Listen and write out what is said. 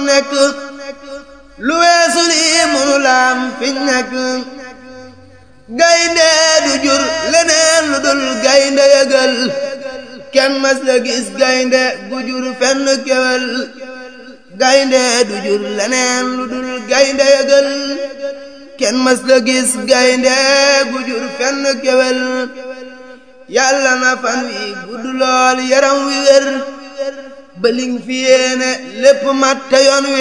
nekk lu weesu lii munu laam fiñ nekk gaynde du jur leneen lu dul gaynde yëgal kenn mas la gis gaynde gu jur fenn kewel gaynde du jur leneen lu dul gaynde yëgal kenn mas la gis gaynde gu jur fenn kewel yàlla na fan wi gudd lool yaram wi wér ba ling fi yéene lépp mat te yoon wi